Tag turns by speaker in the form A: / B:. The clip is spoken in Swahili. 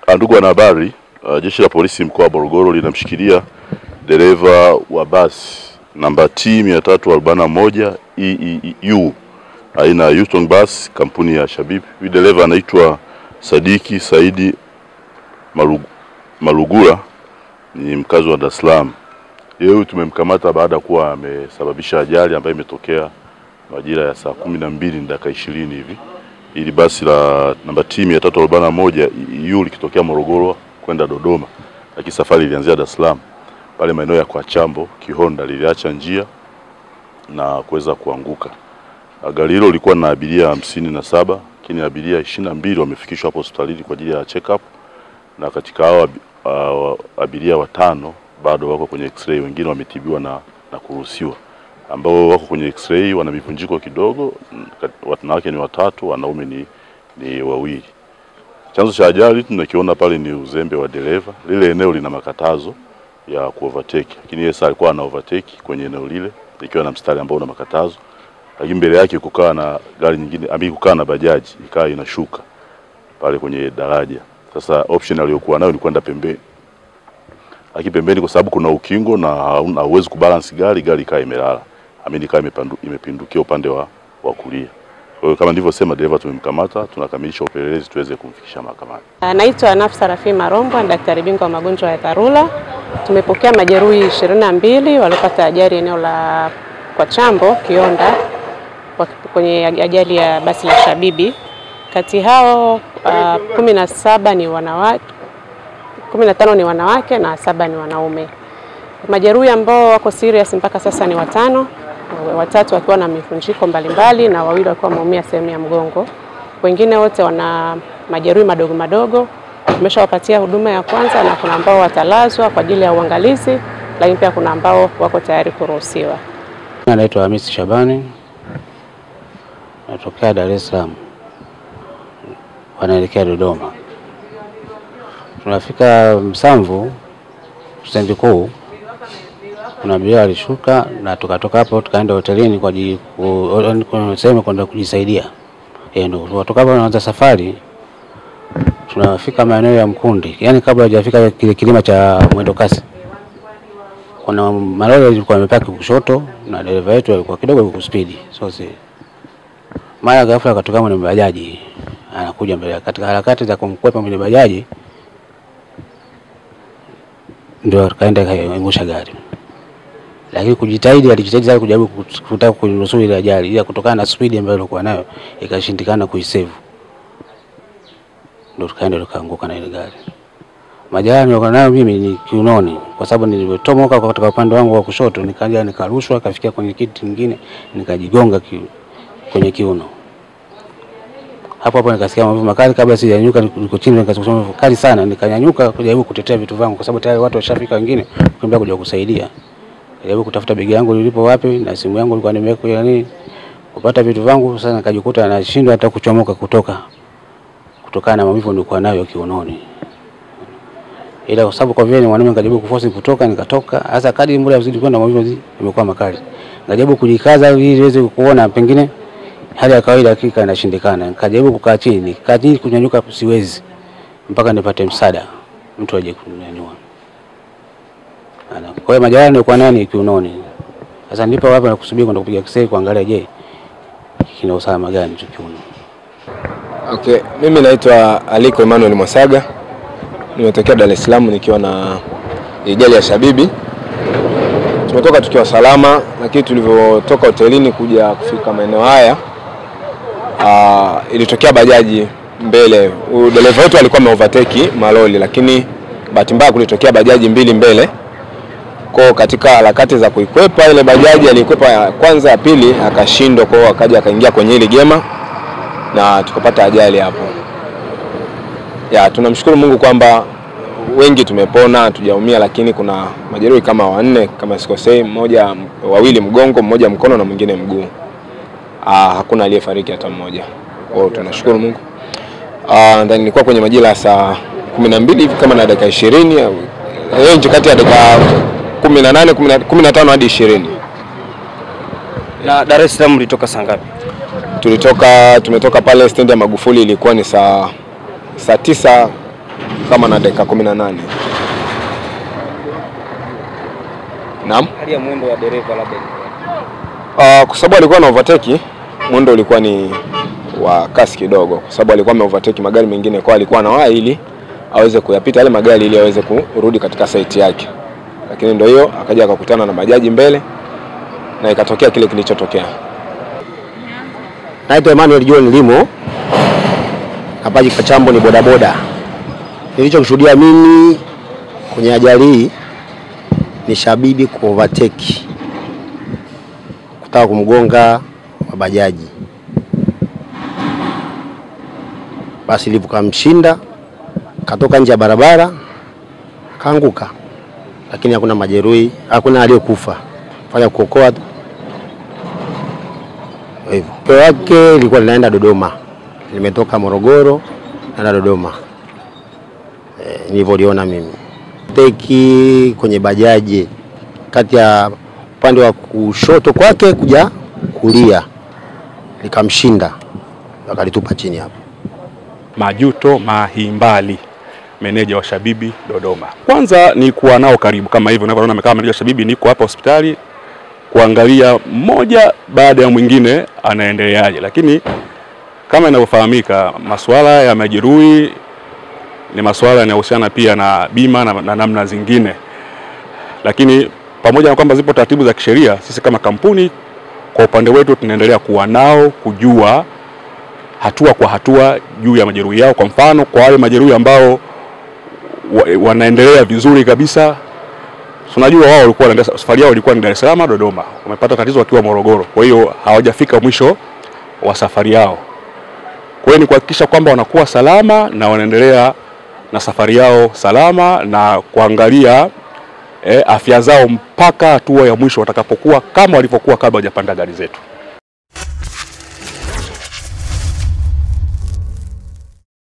A: Ndugu wanahabari, uh, jeshi la polisi mkoa wa Morogoro linamshikilia dereva wa basi namba T 341 EEU aina ya Yutong bus kampuni ya Shabib. Huyu dereva anaitwa Sadiki Saidi Malugu, Malugula ni mkazi wa Dar es Salaam. Yeye huyu tumemkamata baada ya kuwa amesababisha ajali ambayo imetokea majira ya saa kumi na mbili na dakika ishirini hivi ili basi la namba T 341 EU likitokea Morogoro kwenda Dodoma, lakini safari ilianzia Dar es Salaam pale maeneo ya kwa Chambo Kihonda, liliacha njia na kuweza kuanguka. Gari hilo lilikuwa na abiria hamsini na saba lakini abiria ishirini na mbili wamefikishwa hapo hospitalini kwa ajili ya check up, na katika hao uh, abiria watano bado wako kwenye x-ray, wengine wametibiwa na, na kuruhusiwa ambao wako kwenye x-ray wana mivunjiko kidogo. Wanawake ni watatu, wanaume ni, ni wawili. Chanzo cha ajali tunakiona pale ni uzembe wa dereva. Lile eneo lina makatazo ya kuovertake, lakini yeye sasa alikuwa ana overtake kwenye eneo lile ikiwa na mstari ambao una makatazo, lakini mbele yake kukaa na gari nyingine ambayo kukaa na bajaji ikawa inashuka pale kwenye daraja. Sasa option aliyokuwa nayo ni kwenda pembeni, lakini pembeni kwa sababu kuna ukingo na hauwezi kubalance gari, gari ikawa imelala amini kama imepindukia upande wa, wa kulia. Kwa hiyo kama nilivyosema, dereva tumemkamata, tunakamilisha upelelezi tuweze kumfikisha mahakamani.
B: Naitwa Nafsa Rafi Marombo, ni daktari bingwa wa magonjwa ya dharura. Tumepokea majeruhi ishirini na mbili waliopata ajali eneo la kwa Chambo Kionda kwenye ajali ya basi la Shabibi. Kati hao uh, kumi na saba ni wanawake, kumi na tano ni wanawake na saba ni wanaume. Majeruhi ambao wako serious mpaka sasa ni watano watatu wakiwa na mivunjiko mbalimbali na wawili wakiwa wameumia sehemu ya mgongo. Wengine wote wana majeruhi madogo madogo, tumeshawapatia huduma ya kwanza na kuna ambao watalazwa kwa ajili ya uangalizi, lakini pia kuna ambao wako tayari kuruhusiwa.
C: Naitwa Hamisi Shabani, natokea Dar es Salaam, wanaelekea Dodoma. Tunafika Msamvu stendi kuu kuna abiria alishuka na tukatoka hapo tukaenda hotelini kwa ajili sehemu kwenda kujisaidia. Eh, ndio tukatoka hapo tunaanza safari, tunafika maeneo ya Mkundi, yaani kabla hajafika kile kilima cha mwendo kasi, kuna malori yalikuwa yamepaki kushoto na dereva wetu alikuwa kidogo yuko spidi, so si mara ghafla akatoka mwenye bajaji anakuja mbele, katika harakati za kumkwepa mwenye bajaji ndio akaenda kaangusha gari lakini kujitahidi, alijitahidi sana kujaribu kutaka kunusuru ile ajali, ila kutokana na spidi ambayo alikuwa nayo ikashindikana kuisave, ndio tukaenda tukaanguka na ile gari. Majeraha nilikuwa nayo mimi ni kiunoni, kwa sababu nilivyotomoka katika upande wangu wa kushoto, nikaja nikarushwa, kafikia kwenye kiti kingine, nikajigonga ki, kwenye kiuno. Hapo hapo nikasikia maumivu makali, kabla sijanyanyuka, niko chini, nikasikia maumivu kali sana, nikanyanyuka kujaribu kutetea vitu vangu, kwa sababu tayari watu washafika wengine kukimbia kuja kusaidia jaribu kutafuta begi yangu lilipo wapi na simu yangu ilikuwa nimeweka yani kupata vitu vangu. Sasa nikajikuta nashindwa hata kuchomoka kutoka kutokana na maumivu nilikuwa nayo kiunoni, ila kwa sababu kwa vile ni mwanaume, nikajaribu kuforce kutoka, nikatoka. Sasa kadri muda uzidi kwenda, maumivu yamekuwa makali, nikajaribu kujikaza ili niweze kuona pengine hali ya kawaida, hakika inashindikana. Nikajaribu kukaa chini, nikaa chini, kunyanyuka siwezi, mpaka nipate msaada, mtu aje kunyanyua kwa hiyo majeraha nilikuwa nayo ni kiunoni. Sasa ndipo hapa nakusubiri kwenda kupiga x-ray kuangalia, je, kina usalama gani hicho kiuno.
D: Okay, mimi naitwa Aliko Emmanuel Mwasaga, nimetokea Dar es Salaam nikiwa na ajali ya Shabibi. Tumetoka tukiwa salama, lakini tulivyotoka hotelini kuja kufika maeneo haya uh, ilitokea bajaji mbele. Dereva wetu alikuwa ameovertake maloli, lakini bahati mbaya kulitokea bajaji mbili mbele kwa katika harakati za kuikwepa ile bajaji, alikwepa ya kwanza, ya pili akashindwa, kwa akaja akaingia kwenye ile gema na tukapata ajali hapo. Ya, tunamshukuru Mungu kwamba wengi tumepona, hatujaumia, lakini kuna majeruhi kama wanne kama sikosei, mmoja wawili mgongo, mmoja mkono na mwingine mguu. Ah, hakuna aliyefariki hata mmoja. Kwa hiyo tunashukuru Mungu. Ah, ndani nilikuwa kwenye majira ya saa kumi na mbili hivi kama na dakika ishirini range kati ya dakika kumi na nane kumi na tano hadi ishirini.
E: Na Dar es Salaam mlitoka saa ngapi?
D: Tulitoka tumetoka pale stendi ya Magufuli ilikuwa ni saa saa tisa kama na dakika kumi na nane. Naam.
E: Hali ya mwendo wa dereva labda
D: Uh, kwa sababu alikuwa na overtake, mwendo ulikuwa ni wa kasi kidogo, kwa sababu alikuwa ame overtake magari mengine, kwa alikuwa anawahi ili aweze kuyapita yale magari ili aweze kurudi katika site yake, lakini ndio hiyo akaja akakutana na bajaji mbele na ikatokea kile kilichotokea.
F: Naitwa Emmanuel John Limo, Kapaji Kachambo ni bodaboda. Nilichoshuhudia mimi kwenye ajali hii ni Shabibi ku overtake kutaka kumgonga wa bajaji, basi ilivyokamshinda katoka nje ya barabara kaanguka, lakini hakuna majeruhi, hakuna aliyokufa, fanya kuokoa tu hivyo. Peo wake ilikuwa linaenda Dodoma, limetoka Morogoro naenda Dodoma e, nilivyoliona mimi teki kwenye bajaji kati ya upande wa kushoto kwake kuja kulia, likamshinda akalitupa chini hapo.
G: Majuto Mahimbali, meneja wa Shabibi Dodoma. Kwanza ni kuwa nao karibu kama hivyo unavyoona, kama meneja wa Shabibi, niko hapa hospitali kuangalia mmoja baada ya mwingine anaendeleaje, lakini kama inavyofahamika masuala ya majeruhi ni masuala yanayohusiana pia na bima na, na namna zingine, lakini pamoja na kwamba zipo taratibu za kisheria, sisi kama kampuni kwa upande wetu tunaendelea kuwa nao kujua hatua kwa hatua juu ya majeruhi yao. Kwa mfano, kwa wale majeruhi ambao wa, wanaendelea vizuri kabisa, tunajua wao walikuwa wanaendelea, safari yao ilikuwa ni Dar es Salaam Dodoma, wamepata tatizo wakiwa Morogoro, kwa hiyo hawajafika mwisho wa safari yao. Kwa hiyo ni kuhakikisha kwamba wanakuwa salama na wanaendelea na safari yao salama na kuangalia eh, afya zao mpaka hatua ya mwisho watakapokuwa kama walivyokuwa kabla hawajapanda gari zetu.